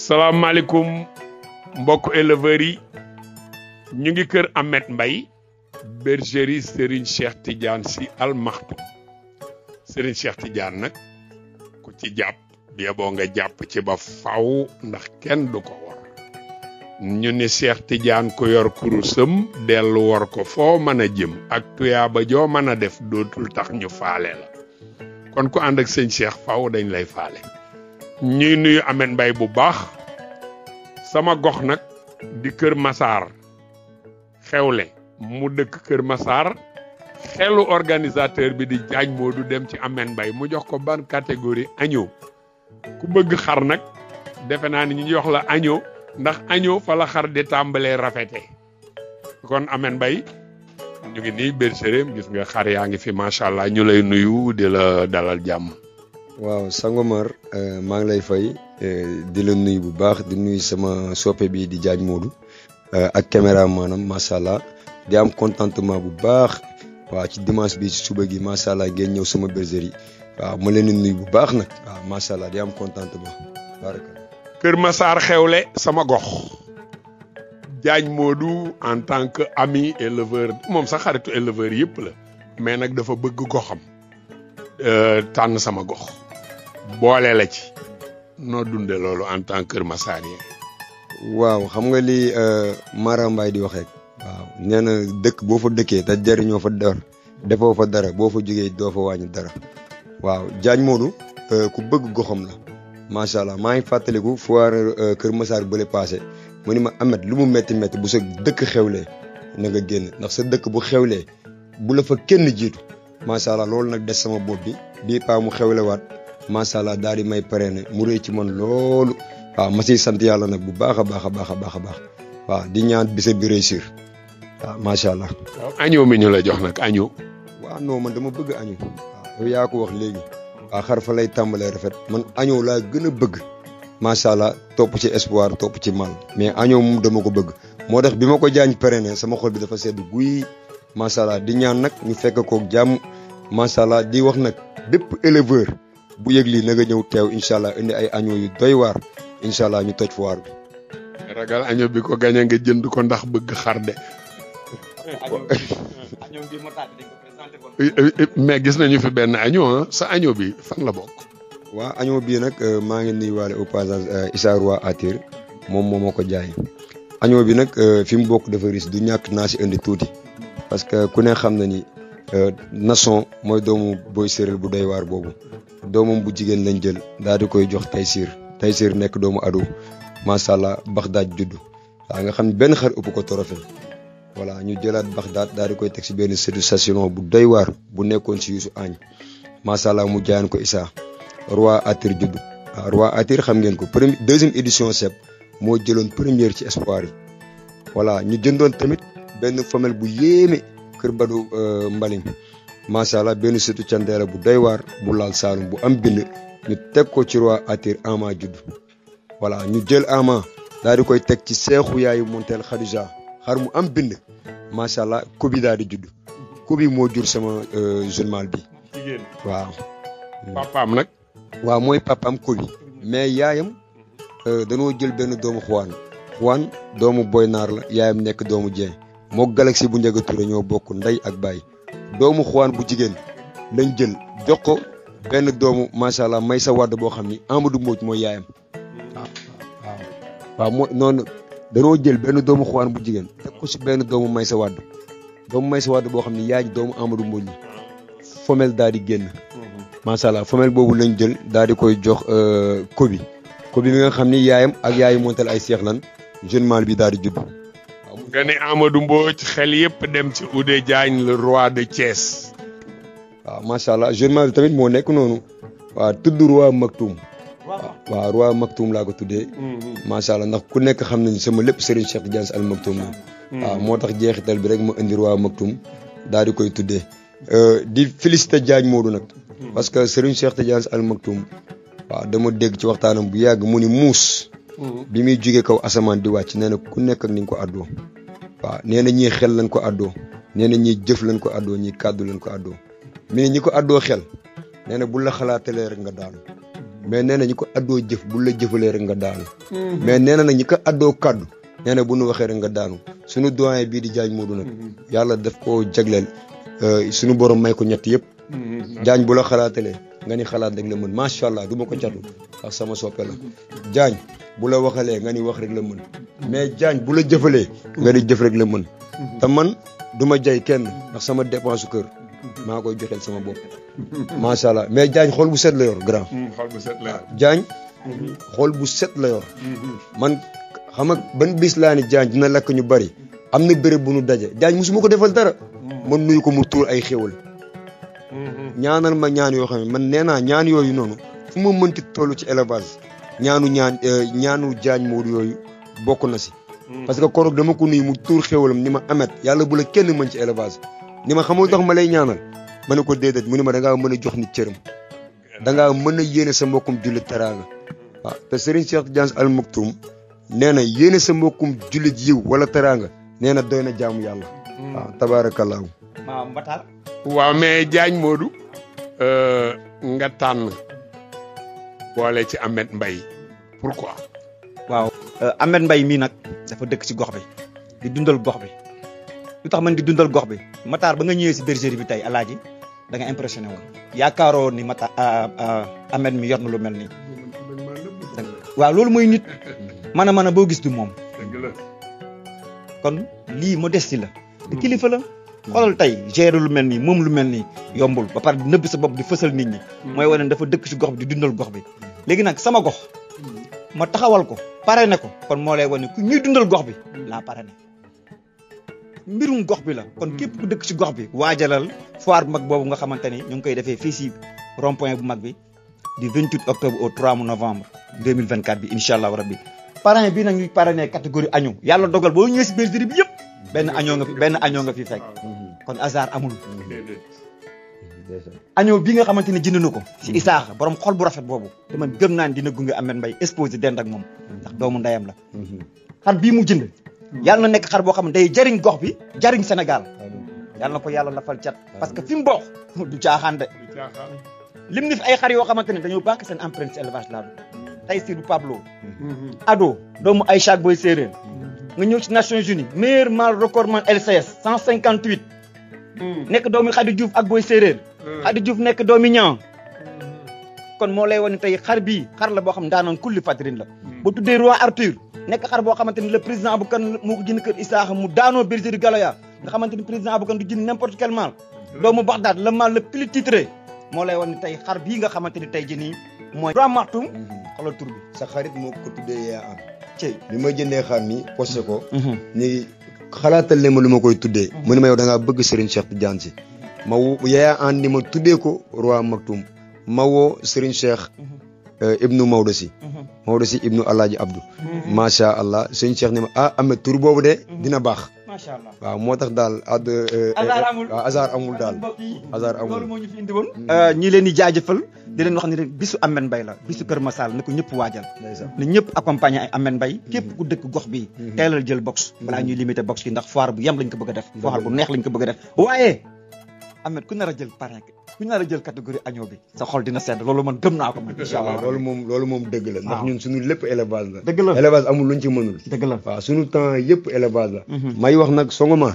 salaamaaleykum mbokk éleveurs yi ñu ngi kër Ahmed Mbaye bergerie Serigne Cheikh Tidiane Sy Al Maktoum Serigne Cheikh Tidiane nag ku ci jàpp bi boo nga jàpp ci ba faw ndax kenn du ko war ñu ni Cheikh Tidiane ku yor kurusam dellu war ko foo mën a jëm ak tuyaaba joo mën a def dootul tax ñu faale la kon ku ànd ak sëñ Cheikh faw dañ lay faale ñuy nuyu Ahmed Mbaye bu baax sama gox nag di Kër Massar xewle mu dëkk Kër Massar xelu organisateur bi di jaaj Modou dem ci Ahmed Mbaye mu jox ko ban catégorie agneau ku bëgg xar nag defe naa ni ñu jox la agneau ndax agneau fa la xar di tàmbalee rafete kon Ahmed Mbaye ñu ngi nii bergerie gis nga xar yaa ngi fi macha allah ñu lay nuyu di la dalal jàmm. waaw Sangomar maa ngi lay fay di la nuyu bu baax di nuyu sama soppe bi di jaaj Modou ak caméra maanaam macha allah di am contentement bu baax waaw ci dimanche bi ci suba gi macha allah ngeen ñëw sama bergerie waaw ma leen di nuyu bu baax nag waaw macha allah di am contentement baraka Kër Massar xewle sama gox jaaj Modou en tant que ami éleveur moom sax xaritu éleveur yëpp la mais nag dafa bëgg goxam tànn sama gox. boole la ci noo dunde loolu en tant que Kër Massar yi waaw xam nga li Mara Mbaye di wax rek waaw nee na dëkk boo fa dëkkee te jariñoo fa dara defoo fa dara boo fa jógee doo fa wàññi dara waaw Diagne Modou ku bëgg goxam la macha allah maa ngi fàttaliku foire Kër Massar bële passé mu ni ma Ahmed lu mu métti métti bu sa dëkk xewlee na nga génn ndax sa dëkk bu xewlee bu la fa kenn jiitu macha allah loolu nag des sama bopp bi bii paa mu xewlewaat macha allah daal di may parrainé mu rëy ci man loolu waaw ma siy sant yàlla nag bu baax a baax a baax a baax a baax waaw di ñaan bisa bi réussir waaw macha allah. waaw agneau mi ñu la jox nag agneau. waaw non man dama bëgg agneau. waaw yow yaa ko wax léegi. waaw xar fa lay tàmbalee rafet man agneau laa gën a bëgg. macha allah topp ci espoir topp ci mal mais agneau moom dama ko bëgg moo tax bi ma ko jaañ parrainé sama xol bi dafa sedd guy macha allah di ñaan nag ñu fekk koog jàmm macha allah di wax nag bépp éleveur. bu yëg lii na nga ñëw teew incha allah indi ay agneau yu doy waar incha allah ñu toj foire bi. ragal agneau bi ko gañe nga jënd ko ndax bëgg xar de. mais gis nañu fi benn agneau sa agneau bi fan la bokk. waaw agneau bii nag maa ngi nuyuwaale au passage Issa Roi Atir moom moo ma ko jaay. agneau bi nag fi mu bokk dafa riche du ñàkk naa si indi tuuti parce que ku ne xam na ni Nasson mooy doomu boy séeréer bu doy waar boobu. doomam bu jigéen lañ jël daal di koy jox Taysir Taysir nekk doomu ado macha allah Baxdaad juddu waaw nga xam ne benn xar ëpp ko trophée voilà ñu jëlaat Baxdaad daal di koy teg si benn sédusation bu doy waar bu nekkoon si Yuusu Añ macha allah mu jaayan ko Issa Roi Atir juddu waaw Roi Atir xam ngeen ko premier deuxième édition seb moo jëloon première ci espoir yi voilà ñu jëndoon tamit benn femelle bu yéeme kër Badou Mbaling macha allah benn sëtu candeera bu doy waar bu laal saalum bu am bind ñu teg ko ci roi Atir ama judd voilà ñu jël ama daal di koy teg ci seexu yaayu monteel Khadija xar mu am bind macha allah kobi daal di judd kobi moo jur sama jeune mâle bi jigéen waaw. papaam nag. waaw mooy papaam kobi mais yaayam danoo jël benn doomu xuwaan xuwaan doomu boy naar la yaayam nekk doomu Dieng moo galaxy bu njëga Touré ñoo bokk ndey ak baay. doomu xuwaan bu jigéen lañ jël jox ko benn doomu macha allah may sa wàdd boo xam ni Amadou Mbodj mooy yaayam waaw waaw waaw moo noonu danoo jël benn doomu xuwaan bu jigéen teg ko si benn doomu may sa wàdd doomu may sa wàdd boo xam ni yaay ji doomu Amadou Mbodj la femelle daal di génn macha allah femelle boobu lañ jël daal di koy jox kobi kobi mi nga xam ni yaayam ak yaayu montal ay seex lan jeune mâle bi daal di judd nga ne Amadou Mbodj xel yëpp dem ci Oudé Diagne le roi de Thiès. waaw macha allah jeune mâle bi tamit moo nekk noonu. waaw tudd roi Maktoum. waaw roi Maktoum laa ko tuddee. macha allah ndax ku nekk xam nañu sama lépp Serigne Cheikh Tidiane Sy Al Maktoum la. waaw moo tax jeexital bi rek ma indi roi Maktoum daal di koy tuddee. di félicité Diagne Modou nag. parce que Serigne Cheikh Tidiane Sy Al Maktoum. waaw dama dégg ci waxtaanam bu yàgg mu ni muus. bi muy jugee kaw asamaan di wàcc nee na ku nekk ak ni nga ko àddoo. waaw nee na ñii xel lañ ko àddoo nee na ñii jëf lañ ko àddoo ñii kàddu lañ ko àddoo mais ñi ko àddoo xel nee na bu la xalaatalee rek nga daanu mais nee na ñi ko addoo jëf bu la jëfalee rek nga daanu mais nee na nag ñi ko addoo kaddu nee na bu nu waxee rek nga daanu suñu doyen bii di Diagne Modou nag yàlla daf koo jagleel suñu borom may ko ñett yëpp Diagne bu la xalaatalee nga ni xalaat rek la mën macha allah du ma ko catu ak sama soppe la Diagne bu la waxalee nga ni wax rek la mën mais Diagne bu la jëfalee nga ni jëf rek la mën te man du ma jay kenn ndax sama dépense su kër maa koy joxeel sama bopp macha allah mais Diagne xool bu set la yor grand xol bu set la Diagne xool bu set la yor man xam nga ban bis laa ni Diagne dina lakk ñu bari am na béréb bu nu daje Diagne musuma ko defal dara man nuyu ko mu tuur ay xéwal ñaanal ma ñaan yoo xam ne man nee naa ñaan yooyu noonu fu ma mënti toll ci élevage ñaanu ñaan ñaanu Diagne Modou yooyu bokk na si parce que koroog dama ko nuyu mu tuur xéwalam ni ma amet yàlla bu la kenn mën ci élevage ni ma xamul tax ma lay ñaanal ma ne ko déedéet mu ne ma da ngaa mën a jox nit cëram da ngaa mën a yéene sa mbokkum jullit teraanga waaw te Serigne Cheikh Diagne Al Maktoum nee na yéene sa mbokkum jullit yiw wala teraanga nee na doy na jaamu yàlla waaw tabaarakallaahu maa Mbatar waaw mais Diagne Modou nga tànn boole ci Ahmed Mbaye pourquoi waaw Ahmed Mbaye mii nag dafa dëkk ci gox bi di dundal gox bi lu tax man di dundal gox bi Matar ba nga ñëwee si bergerie bi tey alaaji da nga impressionné woon yaakaaroo ni Matar Ahmed mi yor na lu mel nii waaw loolu mooy nit mën a mën a boo gis du moom kon lii modestie la te kilifa la xoolal tey gérer lu mel nii moom lu mel nii yombul ba pare nëbb sa bopp di fësal nit ñi mooy wane dafa dëkk ci gox bi di dundal gox bi léegi nag sama gox ma taxawal ko pare ne ko kon moo lay wane ku ñuy dundal gox bi laa pare ne mbirum gox bi la kon képp ku dëkk ci gox bi waajalal foire bu mag boobu nga xamante ni ñu ngi koy defee fii si rond point bu mag bi du 28 octobre au 3 novembre 2024 bi incha allah rabbi parrain bi nag ñuy parrainé catégorie agneau yàlla dogal boo ñëwee si bergerie bi yëpp benn agneau nga fi benn agneau nga fi fekk kon hasard amul agneau bi nga xamante ni jënd na ko si Isaaxa borom xol bu rafet boobu te man gëm naa ni dina gunge Ahmed Mbaye exposé dend ak moom ndax doomu ndeyam la xar bii mu jënd yàlla na nekk xar boo xam ne day jariñ gox bi jariñ Sénégal yàlla na ko yàlla lafal cat parce que fi mu bokk du caaxaan de lim ni fi ay xar yoo xamante ne dañoo banque seen empreinte ci élevage laa tey si du Pablo ado doomu ay chaque boy séeréer nga ñëw ci Nations Unies meilleur mâle recordman LCS 158 nekk doomi Khady Diouf ak boy séeréer Khady Diouf nekk doomi ñaa kon moo lay wane tey xar bii xar la boo xam daanoon kulli fatrin la ba tuddee roi Arthur nekk xar boo xamante ni le président Abou Kane moo ko jënd kër Isaaxa mu daanoo bergerie Galoya nga xamante ni président Abou Kane du jënd n'importe quel mâle doomu Bagdad le mâle le plus titré moo lay wane tey xar bii nga xamante ni tey jii nii mooy roi Martoum xoolal tur bi sa xarit moo ko tuddee yaa am cey bi ma jëndee xar mi posté ko ni xalaatal leen ma lu ma koy tuddee mu ne ma yow da ngaa bëgg Serigne Cheikh Tidiane si ma woo yaa an ni ma tuddee ko roi Maktoum ma woo Serigne Cheikh ibnu Maodo si Maodo si ibnu Alaaji Abdou macha allah Serigne Cheikh ni ma ah Ahmed tur boobu de dina baax macha allah waaw moo tax daal ad hasard amul waaw hasard amul daal mbokk yi hasard amul loolu moo ñu fi indi woon ñi leen di jaajëfal di leen wax ni rek bisu Ahmed Mbaye la bisu Kër Massal na ko ñëpp waajal ndeysaan na ñëpp accompagner ay Ahmed Mbaye képp ku dëkk gox bi teelal jël box balaa ñuy limité box yi ndax foire bu yem lañ ko bëgg a def foire bu neex lañ ko bëgg a def waaye Ahmed ku nar a jël parrain ku nar a jël catégorie agneau bi sa xol dina sedd loolu man gëm naa ko man incha allah waaw loolu moom loolu moom dëgg la ndax waaw. ñun suñu lépp élevage la dëgg la élevage amul luñ ci mënul dëgg la waaw suñu temps yëpp élevage la Mhm. may wax nag Songomar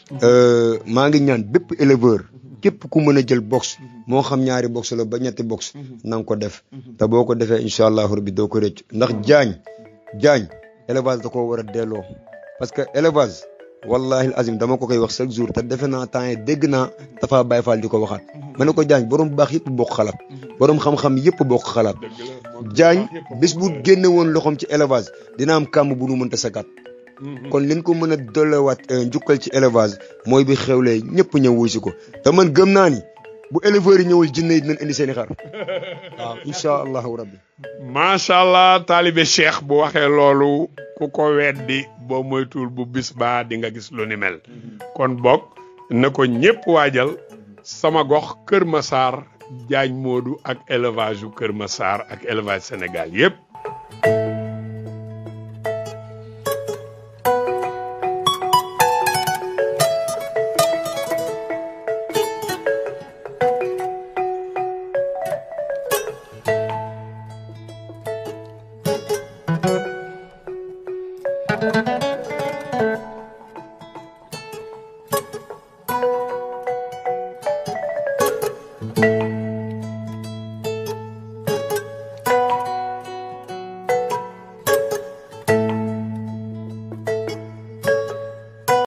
maa ngi ñaan bépp éleveur képp ku mën a jël box moo xam ñaari box la ba ñetti box na nga ko def te boo ko defee incha allahu rabbi doo ko rëcc ndax jaañ jaañ élevage da koo war a delloo parce que élevage wallahi azim dama ko koy wax chaque jour te defe naa temps yi dégg naa dafa Baye Fall di ko waxaat ma ne ko jaañ borom baax yëpp bokk xalaat borom xam-xam yëpp bokk xalaat jaañ bis bu génne woon loxoom ci élevage dina am kàmm bu nu mënta sakaat kon liñ ko mën a dollewaat njukkal ci élevage mooy bi xewlee ñëpp ñëw wuy si ko te man gëm naa ni bu éleveurs yi ñëwul jinne yi dinañ indi seen i xar waaw incha allahu rabbi macha allah taalibe cheikh bu waxee loolu ku ko weddi boo moytuwul bu bis baa di nga gis lu ni mel kon bokk na ko ñëpp waajal sama gox Kër Massar Diagne Modou ak élevage yu Kër Massar ak élevage Sénégal yëpp